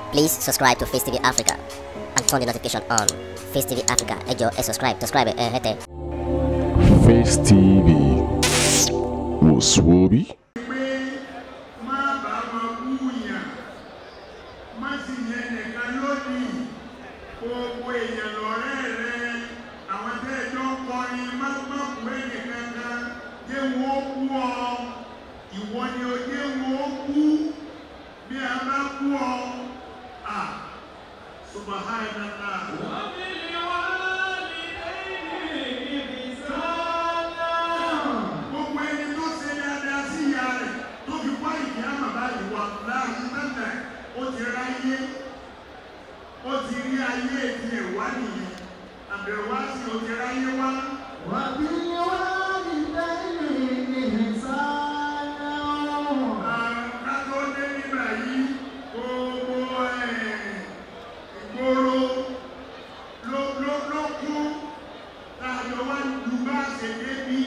Please subscribe to Face TV Africa and turn the notification on. Face TV Africa, ẹ jọ̀ọ́ ẹ subscribe, subscribe ẹ hẹ́tẹ̀. Face TV wò sùwòbí. pé má bá wọn wúyàn má sì yẹn nìkan lónìí gbogbo èèyàn lọ́rẹ́ rẹ àwọn tẹ́ ẹ jọ ń kọrin má má kú ẹnìkan kan jẹ́ wọn ó kú ọ ìwọ ni ó jẹ́ wọn ó kú bí a bá kú ọ à subhanallah. gbogbo ẹni tó ṣe dáadáa sí ìyá rẹ̀ tó fi wá ìdí àmà báyìí wà láàyè mẹ́ta ó ti ráyé ó ti rí ayé ètí ẹ̀wá nìyẹn àbẹ̀wò wá sí ó ti ráyé wá. ká tó dé nígbà yìí gbogbo ẹ̀, ìgboro ló ló ló kú táàjọ wá lu bá ṣe débi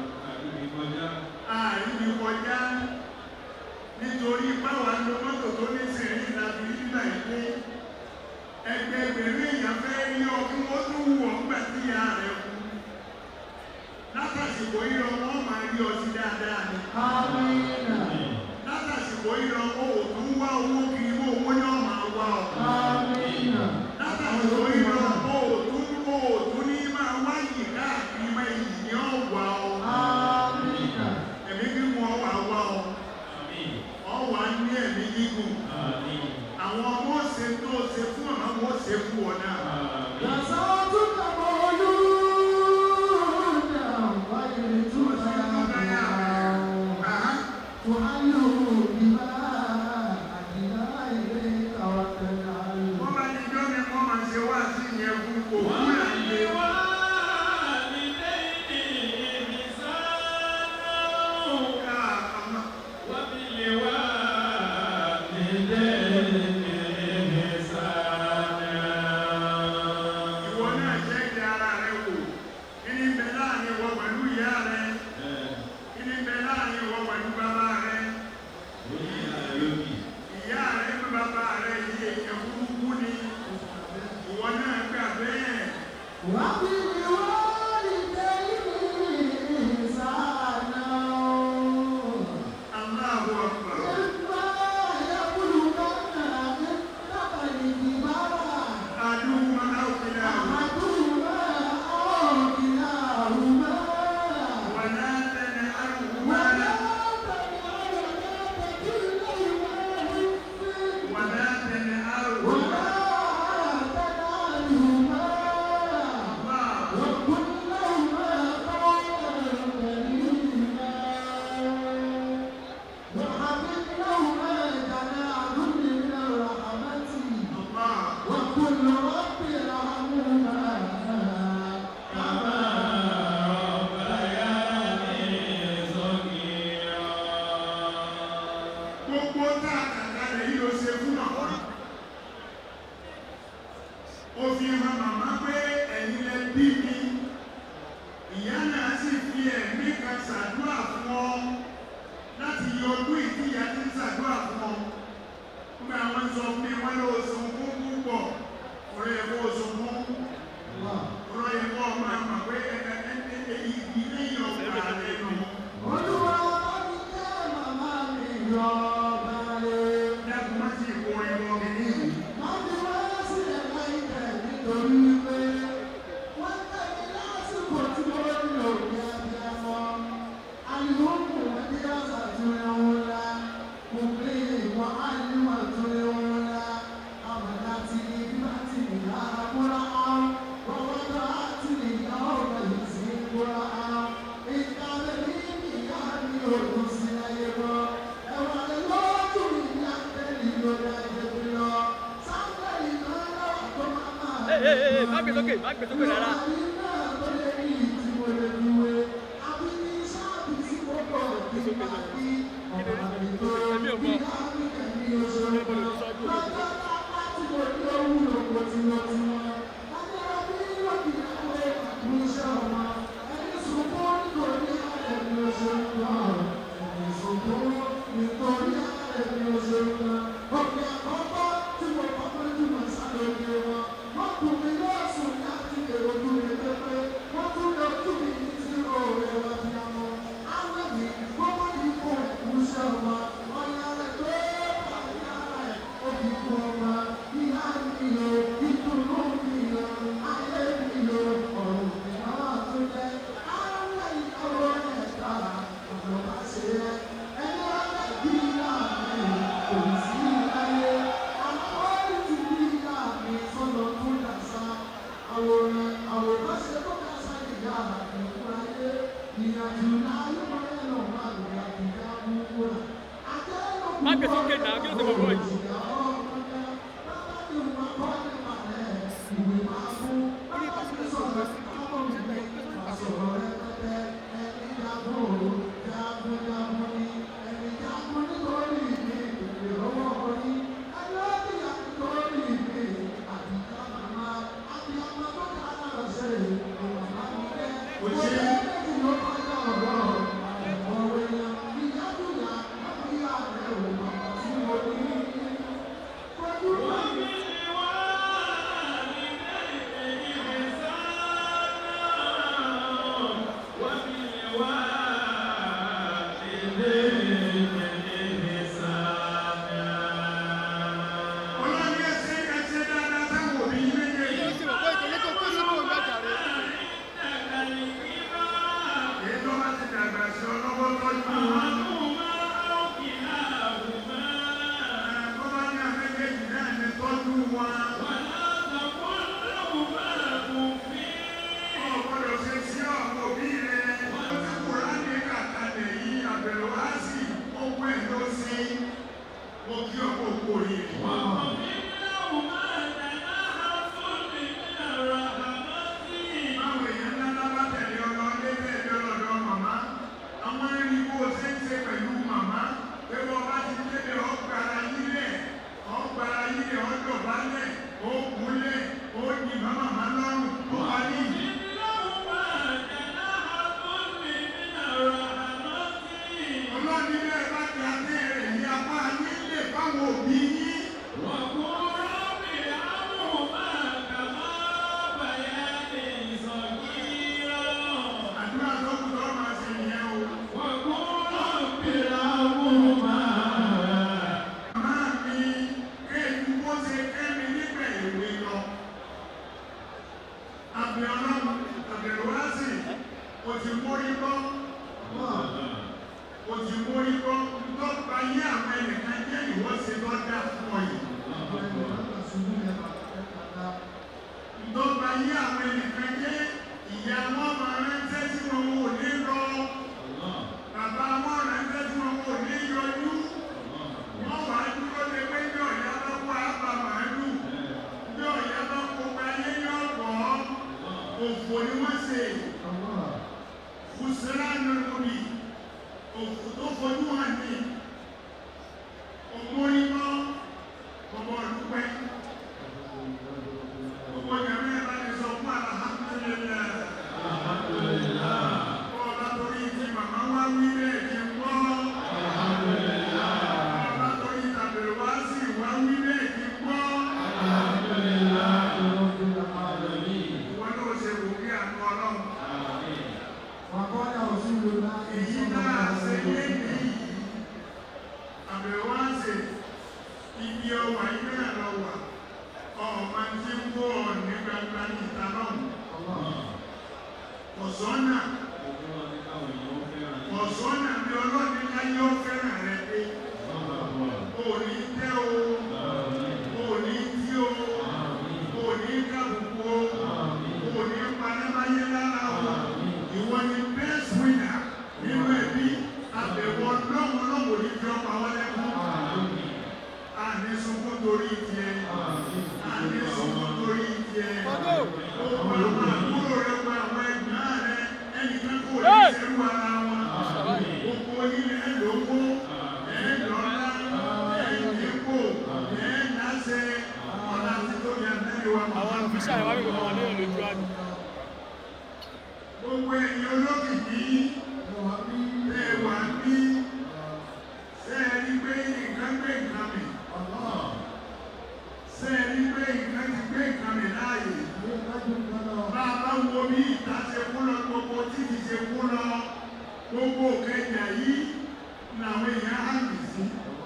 àìní kọjá nítorí báwa ló mọ́tò tó ní sẹ̀rí ìlàbí nígbà ìpé ẹgbẹgbẹ̀rún èèyàn fẹ́ rí ọ kí wọ́n tún wù ọ́ gbà tí ìyá rẹ̀ kú látàsìkò yíyọ wọ́n máa rí ọ sí dáadáa ni látàsìkò yíyọ ó ò tún wá owó kiri mọ́ owó ní ọmọ àwa ọ látàsìkò yíyọ ó ò tún ó ò tún ní máa wáyì káàkiri máa yìí ní ọ̀wà ọ ẹ̀mí gígùn ọwà wá ọ ọwà ní ẹ̀mí gígùn àwọn ọmọ ṣe tó ṣe fún ọmọ wọn ṣe fún ọ náà Àhá. wọ́n bá ní jọ́ mi wọ́n máa ṣe wá sí ìyẹn fún òkú àìlè ká àmọ́ ìwọ náà jẹ́ kí ara rẹ wò kí ni bẹ láàrin ìwọ pẹ̀lú ìyá rẹ kí ni bẹ láàrin ìwọ pẹ̀lú bàbá rẹ ìyá rẹ pé bàbá rẹ yìí èèyàn burúkú ni ìwọ náà gbà bẹ́ẹ̀ Allahu Akbar àdúgbò àwòkìlà wàlá tẹ̀lé àrùkúmá wàlá tẹ̀lé àrùkúmá Allah وكل رب ارحمهما gbogbo tá a kàkà lè yí o ṣe fún màmá ó fi hàn màmá pé ẹ̀yin lẹ bí mi ìyá náà sì fi ẹ̀mí kan ṣàdúrà fún ọ láti yọ ọdún ìdíyà tí ń ṣàdúrà fún ọ nígbà wọn sọ fún mi wọn lọ sùn fún púpọ̀ ọ̀rẹ́ ẹ̀ kó sùn fún ọ̀rọ̀ ẹ̀ kó ọmọ àmà pé ẹ̀ ẹ̀ ẹ̀ ẹ̀ ilé yọ̀ ọ̀gbà rẹ̀ nù. Olúwa bá mi jẹ́ màmá mi yọ balẹ̀. Dákun má sì kó ẹ lọ mi ní ìlú. Má fi wá sílẹ̀ láìpẹ́ nítorí wípé wọ́n tẹ̀lé lásìkò tí mo ní òbí abiyamọ. Àlùmọ́ọ̀mù wọn bí àṣà tó yẹ wọn la. Mo pè é wọ́n á ní wọ́n tó yẹ wọn la. Àwọn láti ní bí wọ́n ti ní lára múra áwọn. Wọ́n wọ́n tó á ti ní ìyá ọ̀rọ̀ yìí sí múra áwọn. Ìkàlẹ̀ ní ìyá mi ò kù sí ayé wọn. Ẹ̀wọ̀n lè lọ́ọ́ mi ní àtẹ̀lé lórí ayé mi lọ. Sáńtẹ̀lì náà lọ́wọ́ tó máa máa. Ẹ ẹ ẹ má gbé sókè má gbé sókè rárá. Nítorí ààrẹ mi ò ṣe ń lọ, ọ̀pẹ̀ àkọ́kọ́ tí mo wọn. Ọ̀gbọ́dọ̀ ṣe sí ọ̀pọ̀ bí rẹ̀. Ọjọ́ Kùránì kàkàlẹ̀ yìí àbẹ̀rẹ̀ wá sí ọgbọ́ ẹ̀ ló sí. Mo kí ọkọ̀ òkú oríire. Báwo èèyàn ńlá bá tẹ̀lé ọlọ lébẹ̀ ẹjọ́ lọ́dọ̀ màmá? Àwọn ẹni bó ṣe ń ṣe pẹ̀lú màmá. Pé wọ́n bá ti débẹ̀ ọgbàrá yílẹ̀, ọgbàrá yílẹ̀ ọdọ̀bálẹ̀, ó kúnlẹ̀, ó yìn bá màmá lọ́rùn, ó wà ní ìdí. Ọlọ́ni bẹ́ẹ̀ bá ti abẹ́ rẹ̀ ní apá yín lè fáwọn òbí yín. Àdúrà tó kù lọ́ọ́ máa ṣe nìyẹn o. Màmá mi kéèkú bó ṣe kẹ́mi nígbà ìwé lọ. Àbẹ̀ ọlọ́run àbẹ̀rù wá sí o ti mórí bọ́. O ti mórí bọ́ lọ́pàá yé àwọn ẹnìkan jẹ́ ìwọ́sẹ̀ lọ́dà fún ọ yìí. Lọ́pàá yé àwọn ẹnìkan jẹ́ ìyá wọn máa ránṣẹ́ tí wọn ò ní lọ. Bàbá wọn ránṣẹ́ tí wọn ò ní yọjú. Wọ́n wá dúró lé pé bí ọ̀yá bá kó àbá màálù. Bí ọ̀yá bá kó ayé ní ọ̀pọ̀. Òfò ni wọ́n ṣe. Fùsùlá ni omi. Òfò tó fojú hàn ní. Òmórí mọ́. Bọ̀bọ̀ dúpẹ́. Gbogbo ìyàwó ẹ̀ bá ti sọ fún alhamdulillah. Ọba torí ti màmá wá wí bẹ́ẹ̀ kí n gbọ́. Ọba torí tàbí wá sí wá wí bẹ́ẹ̀ kí n gbọ́. Ìwọ náà ṣe wò bí àánú ọlọ́run. Èyí náà ṣe yé ní àbẹ̀wò wá ṣe ibi ọwà yìí náà lọ wà. Ọ̀ma ti ń bọ̀ ní gbangba ní ìta náà. Ọ̀sọ́nà ọ̀sọ́nà bí ọlọ́ni láyé ó fẹ́ràn rẹ dé. Òní tẹ́ o, òní tí o, òní kàbùkù o, òní panámáyé lára o. Ìwọ ni best winner nínú ẹbí àbẹ̀wò lọ́wọ́ lọ́wọ́ ní fi ọpa wọlé fún. Àní sunkún torí tiẹ̀, àní sunkún torí tiẹ̀. Ó gba àwọn àbúrò rẹ̀ gba àwọn ẹ̀gbọ́n rẹ̀ ẹnìkan kò ní ṣerú ara wọn. Gbogbo yín ẹ̀ lówó, ẹ̀ lọ́lá, ẹ̀ nípò, ẹ̀ náṣẹ, ọ̀la tí tó yẹ mẹ́rin wa. Àwọn ọ̀fíṣà ìwà mi kò mọ̀ ní ìlú ìjọ àdùn. Gbogbo ẹ̀yin olókìkí ẹ wà bí ṣe ẹ rí pé nǹkan gbé nǹkan mi. Ṣé ẹ rí pé nǹkan ti gbé nǹkan mi láàyè? Bá a bá wo bí ìta ṣe kú lọ, gbogbo títì ṣe kú lọ, gbogbo kẹjà yìí làwọn èèyàn hàn mí sí.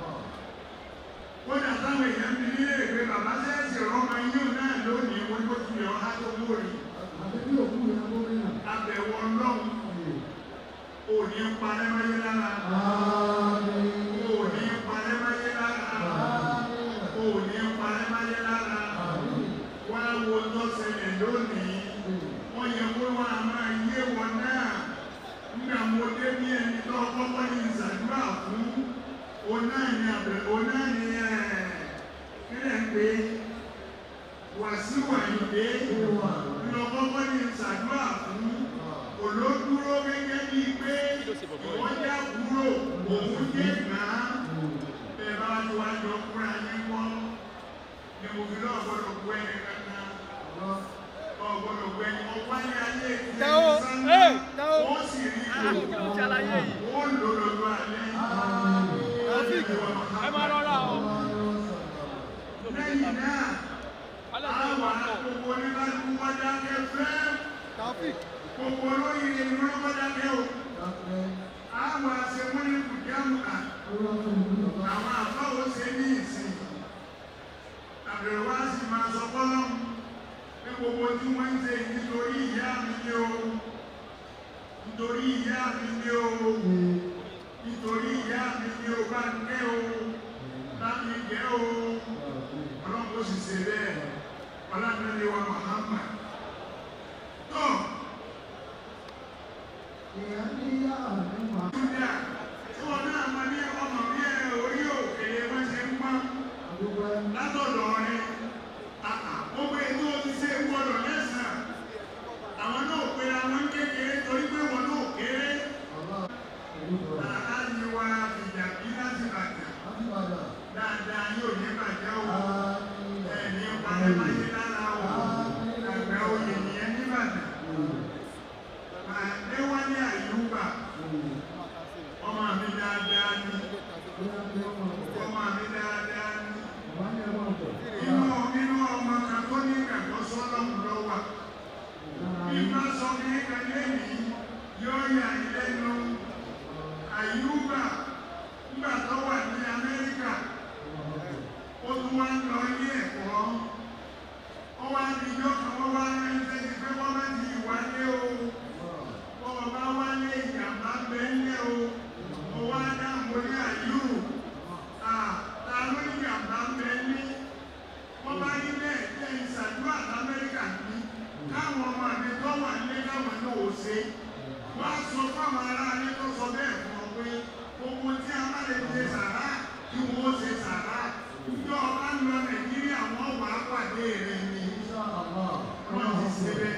Kódà táwọn èèyàn fi nílé ìwé bàbá sẹ́ẹ̀sì rọ́mọ yíò náà lónìí wọ́n tó ti lè ọ́há tó lórí. Àbẹ̀wò ọlọ́run ò ní parẹ́ máyé lára. Ò ní parẹ́ máyé lára. Ò ní parẹ́ máyé lára. Wá wo tó ṣẹlẹ̀ lónìí. Wọ́n yẹ kó wọ́n a máa yé wọn náà. Nígbà mo dé ní ẹni tó kọ́kọ́ ní ìṣàdúrà fún. Òun náà ni àbẹ̀ òun náà ni ẹ̀ kílẹ̀ ń pè é. Wàsíù Àyìndé lọ́kọ́kọ́ ní ìṣàdúrà fún olódúró gẹ́gẹ́ bí pé ìwọ́n já kúrò òun jẹ́ gbàá bẹ́ẹ̀ bá ti wá jọ kúrò ayé kọ́ ni mo fi lọ́ọ̀ gbọ́dọ̀ kú ẹni kankan ọ̀gbọ́dọ̀ kú ẹni ọwọ́ ayé ayé ti Tẹ́wọ́, ẹni sáńdá ẹ́, tẹ́wọ́. wọ́n sì rí Ah, kí ló ń ṣàlàyé yìí? wọ́n lò lọ́dọ̀ alẹ́ Taofik, ẹ máa rọra o. lẹ́yìn náà Alẹ́ tó ń àwọn bọ̀. gbogbo oníkálukú wájà kẹfẹ́ Taofik, gbogbo olóyè ni wọ́n wájà kẹ́ o àwọn àṣemúlẹ̀ kùjáàmù à àwọn àfáwọ́ ṣe ní ìsìn àbẹ̀wá sì máa sọ fọ́lọ́m pé gbogbo tí wọ́n ń ṣe nítorí ìyá mi ní o nítorí ìyá mi ní o nítorí ìyá mi ní o bá ń kẹ́ o bá mi jẹ́ o ọlọ́pọ̀ sì ṣe bẹ́ẹ̀ Júdà tí wọn náà mọ ní ọmọ bí ẹ orí òkèlè wọn ṣe ń pọ́n látọ̀dọ̀ rẹ gbogbo ètò ti ṣe gbọdọ̀ lẹ́sàn-án àwọn náà pe àwọn kékeré torí pé wọn náà kéré aláàjì wa fìjà bí láti bàtà dáadáa yóò ní bàjẹ́ o ẹni panámáyé lára o ẹgbẹ́ oyè nìyẹn ní bàtà àdéwálé àyùbá ọmọ mi dáadáa ni ọmọ mi dáadáa ni inú inú ọmọ kan tó ní ìgbàgbọ́ sọ́lọ́mù lọ́wọ́ bí bá sọ fún ẹ̀ka lẹ́yìn yóò yà lẹ́nu àyùbá nígbà tó wà ní Amẹ́ríkà ó tún wá ń lọ ilé ẹ̀kọ́ ó wá ní ìjọ kan wọ́n wá rán ẹsẹ̀ ti pé wọ́n má ti wálé o wọ́n bá wálé ìjàmbá bẹ́ẹ̀ o mo wá dá mo ní àyù ta ló ní ìjàmbá bẹ́ẹ̀ wọ́n bá ní bẹ́ẹ̀ jẹ́ ìṣàdúrà lamẹ́ríkà ní káwọn ọmọ mi tó wà nílé káwọn náà ò ṣe wọ́n á sọ fáwọn aráalé tó sọ bẹ́ẹ̀ fún ọ pé gbogbo tí a bá lè ṣe sàrà kí wọ́n ṣe sàrà ìjọ ọba ń lọ Nàìjíríà wọ́n wà á pàdé rẹ̀ ní wọ́n ti ṣe bẹ́ẹ̀.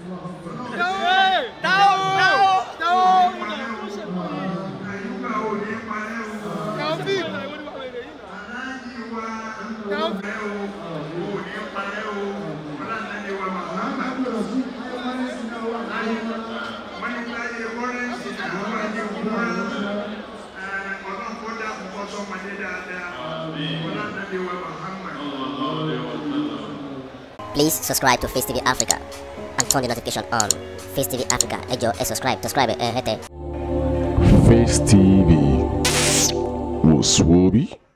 Àyùbá ò ní parẹ́ o. Aláàjì wa ẹ̀ o, ò ní parẹ́ o. Ọlọ́dẹ wa Màhámà. Wọ́n ní láyé wọ́rẹ́ǹsì àwọn ayé wúrà. Ọlọ́run kó dá àkókò sọ́mọdé dáadáa. Ọlọ́dẹ wa Màhámà. Please subscribe to Face TV Africa and turn the notification on. Face TV Africa, ẹ jọ̀ọ́ ẹ subscribe, subscribe ẹ hẹ́tẹ̀. Face TV was Swoby.